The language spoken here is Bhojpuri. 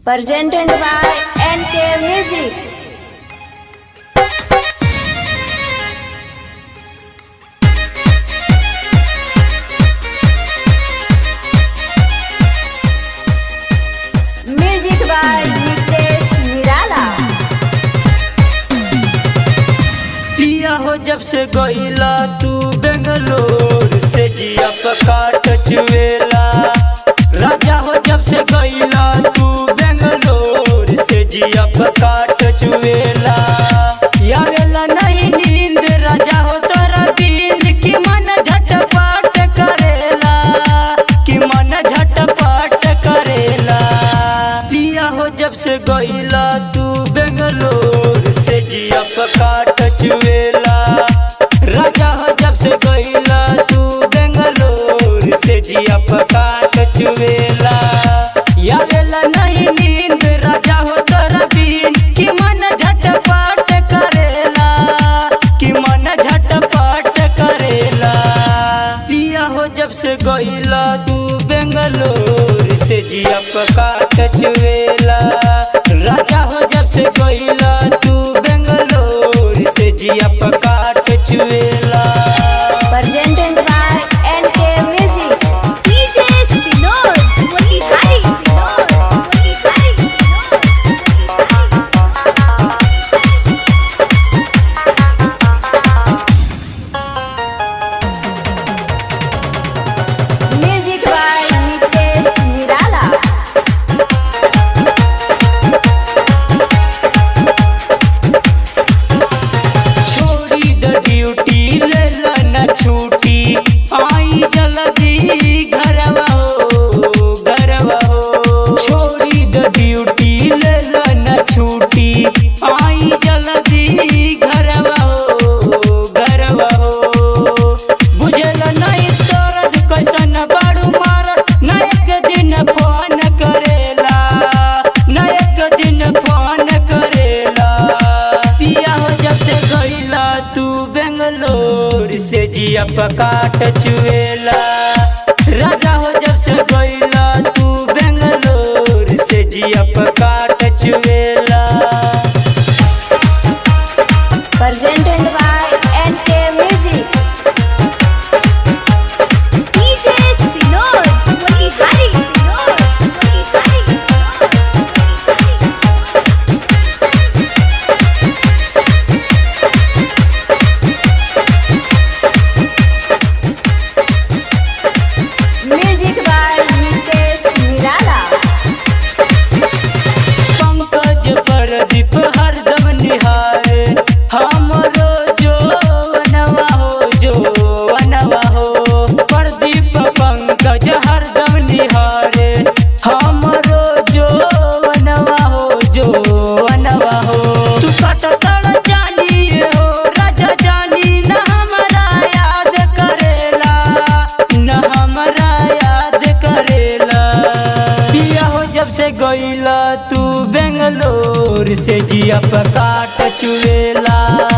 presented by NK Music. Music by Nitesh Nirala. पिया हो जब से गईला तू बेंगलोर से जिया पकाट चुएला राजा हो जब से गईला तू बेंगलोर से जिया पकाट चुएला यावेला नहीं नींद राजा हो तोरा बींद की मन झटपट करेला कि मन झटपट करेला पिया हो जब से गईला तू बेंगलोर से जिया पकाट चुएला राजा हो जब से गईला तू बेंगलोर से जिया पकाट चुएला यावेला नहीं नींद राजा हो तोरा बीन कि मन झटपट करेला कि मन झटपट करेला पिया हो जब से गईला तू बेंगलोर से जिया पकाट चुएला राजा हो जब से गईला तू बेंगलोर से जिया पकाट चुएला Presented by NK Music. DJ Sinor, Motihari Sinor, Motihari Sinor, Music by Nitesh Nirala. छोड़ी द ड्यूटी ले न छूटी आई जल्दी घरवा हो घरवा हो छोड़ी द ड्यूटी ले न छूटी आई जल्दी घरवा हो घरवा हो बुझल नहीं तोरद कैसन बाड़ू मारत न एक दिन फोन करेला न एक दिन फोन करेला पिया हो जब से गईला तू बेंगलोर से जिया पकाट चुएला राजा हो जब से गईला तू बेंगलोर से जिया पकाट चुएला Presented by NK Music. DJ Sinor, Motihari Sinor, Motihari Sinor, Motihari Music by Nitesh Nirala. Pankaj Pradeep हरदम निहारे हमरो जो वनवा हो जो वनवा हो प्रदीप पंकज हरदम निहारे हमरो जो वनवा हो जो वनवा हो तू कट तड़ जानी हो राजा जानी न हमरा याद करेला न हमरा याद करेला पिया हो जब से गईला तू बेंगलोर से जिया पकाट चुएला